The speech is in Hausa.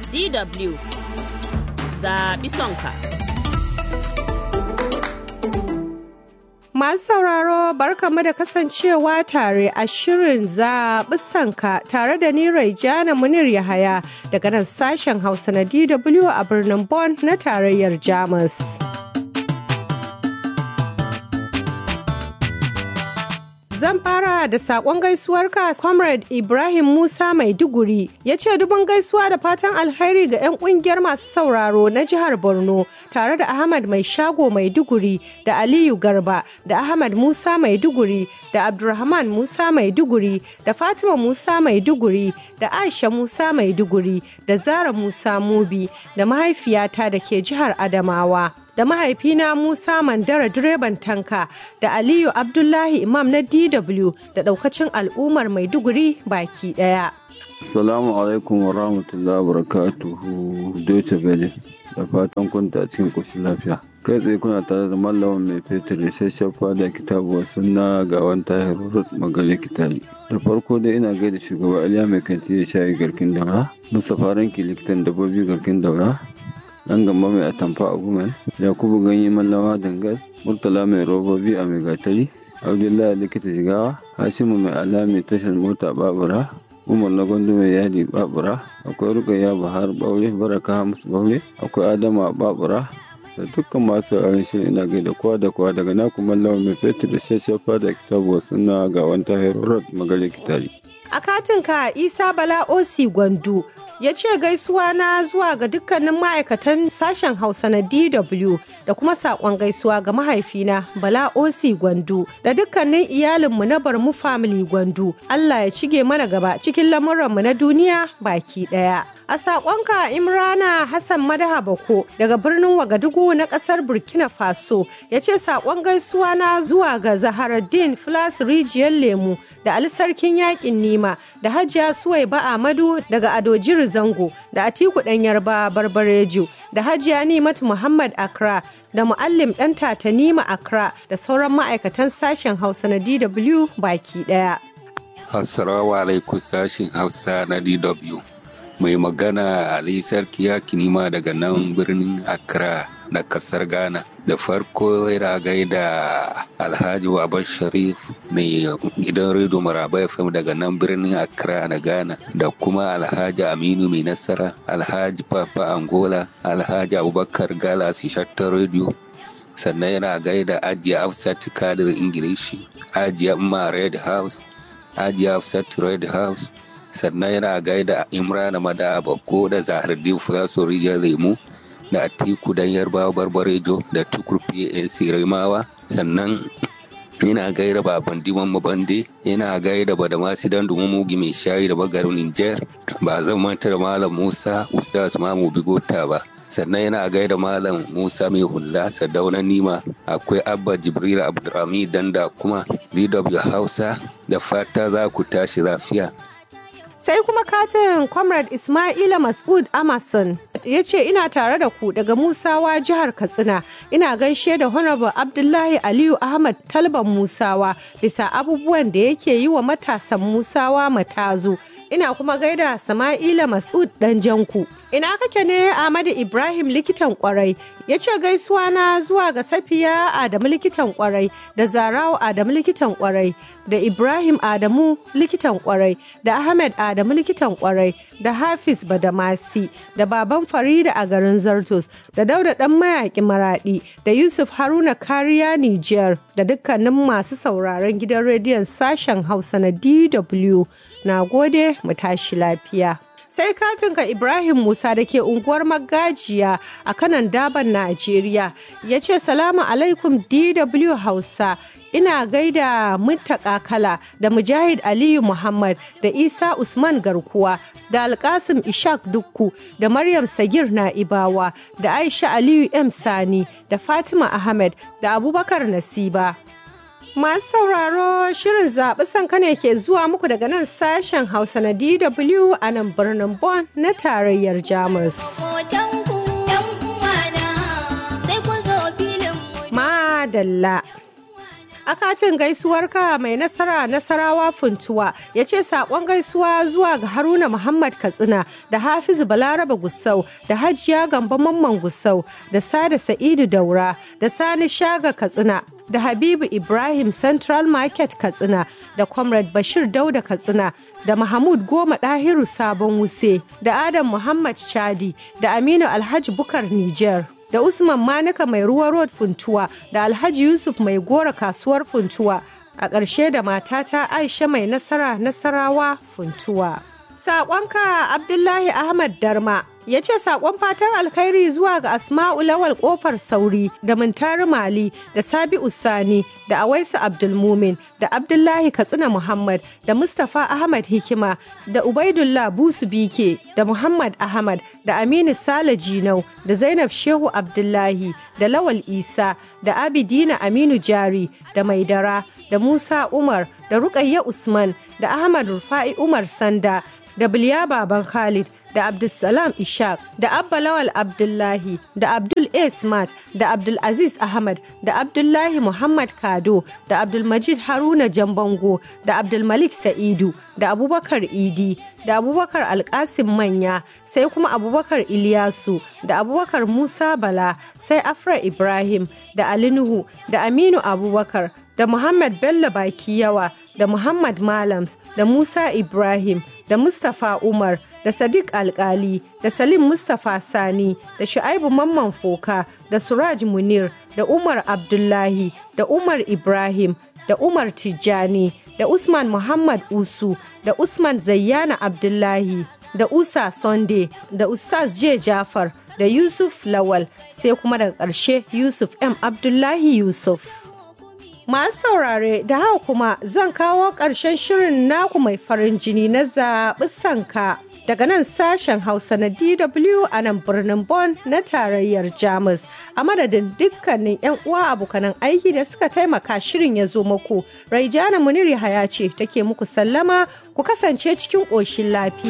DW zaɓi sonka. Masu sauraro barkamu da kasancewa tare a shirin zaɓi sanka tare da ni Raijana Munir Yahaya daga nan sashen Hausa na DW a birnin Bonn na tarayyar Jamus. Zan fara da saƙon gaisuwarka Comrade Ibrahim Musa Maiduguri ya ce dubin gaisuwa da fatan alheri ga 'yan ƙungiyar masu sauraro na jihar Borno tare da Ahmad Mai Shago Maiduguri da Aliyu Garba da Ahmad Musa Maiduguri da Abdulrahman Musa Maiduguri da Fatima Musa Maiduguri da Aisha Musa Maiduguri da Zara Musa Mubi da mahaifiyata da ke jihar Adamawa. da mahaifina Musa Mandara direban tanka da Aliyu Abdullahi Imam na DW da daukacin al'ummar Maiduguri baki daya. Assalamu alaikum wa rahmatullahi wa barakatuhu Deutsche Welle da fatan kunta cikin ƙoshin lafiya. Kai tsaye kuna tare da mallamin mai fetur da shashafa da kitabu sunna ga wanta herurut magale kitali. Da farko dai ina gaida shugaba Aliya mai kanti da shayi garkin daura, Mustapha Ranki likitan dabbobi garkin daura, dan gamba mai atamfa a gumen yakubu ganye mallawa dangas murtala mai robobi a mai gatari abdullahi likita shigawa hashimu mai alami tashar mota babura umar na gwandu mai yadi babura akwai rukayya bahar baure baraka musu baure akwai adama babura da dukkan masu yaran shirin ina gaida kowa da kowa daga naku mallawa mai fetur da shashafa da kitabu suna ga wanta herorot magale kitari A katinka Isa Bala Osi Gwandu ya ce gaisuwa na zuwa ga dukkanin ma'aikatan sashen Hausa na DW da kuma saƙon gaisuwa ga mahaifina Bala Osi Gwandu da dukkanin iyalinmu na Barmu Family Gwandu. Allah ya cige mana gaba cikin lamuranmu na duniya baki ɗaya. A saƙonka Imrana Hassan Madaha Bako daga birnin Wagadugu na ƙasar Burkina Faso ya ce saƙon gaisuwa na zuwa ga Zaharaddin Flas Rijiyar Lemu da Ali Sarkin Yaƙin Nima da Hajiya Suwaiba Ahmadu daga Adojiri Zango da Atiku ɗan Yarba Barbarejo da Hajiya Nimatu Muhammad Accra da Muallim ɗan Tatanima Accra da sauran ma'aikatan sashen Hausa na DW baki ɗaya. Assalamu alaikum sashen Hausa na DW. mai magana Ali Sarki ya kinima daga nan birnin Accra na kasar Ghana. Da farko yana gaida Alhaji Wabar Sharif mai gidan rediyo Maraba FM daga nan birnin Accra na Ghana da kuma Alhaji Aminu mai nasara, Alhaji Papa Angola, Alhaji Abubakar Galas Shattar rediyo. Sannan yana gaida Ajiya Hafsat Kadir Ingilishi, Ajiya Umma Red House, Ajiya Hafsat Red House, sannan yana gaida imrana mada bakko da zahardin fulaso rijiyar lemu da atiku dan yarbawa barbarejo da tukur pnc rimawa sannan yana gaida baban diman mabande yana gaida badamasi dan mugi mai shayi da bagarin niger ba zan manta da malam musa ustaz mamu bigota ba sannan yana gaida malam musa mai hula sadaunan nima akwai abba jibril abdulhamid danda kuma dw hausa da fata za ku tashi lafiya sai kuma katin comrade ismaila masud amason ya ce ina tare da ku daga musawa jihar katsina ina gaishe da honorable abdullahi aliyu ahmad talban musawa bisa abubuwan da yake yi wa matasan musawa matazu ina kuma gaida sama'ila masud dan janku ina kake ne Ahmadu Ibrahim likitan kwarai ya ce gaisuwa na zuwa ga Safiya Adamu likitan kwarai da Zarawa Adamu likitan kwarai da Ibrahim Adamu likitan kwarai da Ahmed Adamu likitan kwarai da Hafiz Badamasi da baban Farida a garin Zartos da Dauda dan mayaki Maradi da Yusuf Haruna Kariya Niger da dukkanin masu sauraron gidan rediyon sashen Hausa na DW na gode mu tashi lafiya. sai katinka ibrahim musa da ke unguwar magajiya a kanan daban najeriya ya ce salamu alaikum dw hausa ina gaida muttaka kala da mujahid aliyu muhammad da isa usman garkuwa da alkasim ishaq dukku da maryam sagir na'ibawa da aisha aliyu m sani da fatima ahmed da abubakar nasiba Masu sauraro shirin zaɓi sanka ne ke zuwa muku daga nan sashen Hausa na DW a nan birnin Bonn na tarayyar Jamus. Madalla. akatin gaisuwarka mai nasara nasarawa funtuwa ya ce saƙon gaisuwa zuwa ga haruna muhammad katsina da hafizu balaraba gusau da hajiya gamba mamman gusau da sada sa'idu daura da sani shaga katsina da habibu ibrahim central market katsina da comrade bashir dauda katsina da mahmud goma ɗahiru sabon wuse da adam muhammad chadi da aminu alhaji bukar niger da Usman Manika mai ruwa road funtuwa da Alhaji Yusuf mai gora kasuwar funtuwa a ƙarshe da matata Aisha mai nasara nasarawa funtuwa. Saƙonka Abdullahi Ahmad Darma ya ce saƙon fatan alkhairi zuwa ga Asma'u Lawal ƙofar Sauri da Muntari Mali da Sabi'u Sani da Awaisu Abdulmumin da Abdullahi Katsina Muhammad da Mustapha Ahmad Hikima da Ubaidullah Busu Bike da Muhammad Ahmad da Aminu Sale Jinau da Zainab Shehu Abdullahi da Lawal Isa da Abidina Aminu Jari da Maidara da Musa Umar da Rukayya Usman da Ahmad Rufa'i Umar Sanda da Biliya Baban Khalid da Abdulsalam Ishaq da Abba Lawal Abdullahi da Abdul A. Smart da Abdul Aziz Ahmad da Abdullahi Muhammad Kado da Abdulmajid Haruna Jambango da Abdulmalik Sa'idu da Abubakar Idi da Abubakar Alkasim Manya sai kuma Abubakar Iliyasu da Abubakar Musa Bala sai Afra Ibrahim da Ali Nuhu da Aminu Abubakar da Muhammad Bello Baki Yawa da Muhammad Malams da Musa Ibrahim da Mustapha Umar da Sadiq Alkali da Salim Mustapha Sani da Shu'aibu Mamman Foka da Suraj Munir da Umar Abdullahi da Umar Ibrahim da Umar Tijjani da Usman Muhammad Usu da Usman Zayyana Abdullahi da Usa Sunday da Ustaz J. Jafar da Yusuf Lawal sai kuma daga ƙarshe Yusuf M. Abdullahi Yusuf. Masu saurare da haka kuma zan kawo ƙarshen shirin naku mai farin jini na zaɓi sanka daga nan sashen Hausa na DW a nan birnin Bonn na tarayyar Jamus. A madadin dukkanin 'yan uwa abokanan aiki da suka taimaka shirin ya zo muku. Raijana Muniri Haya ce take muku sallama ku kasance cikin ƙoshin lafiya.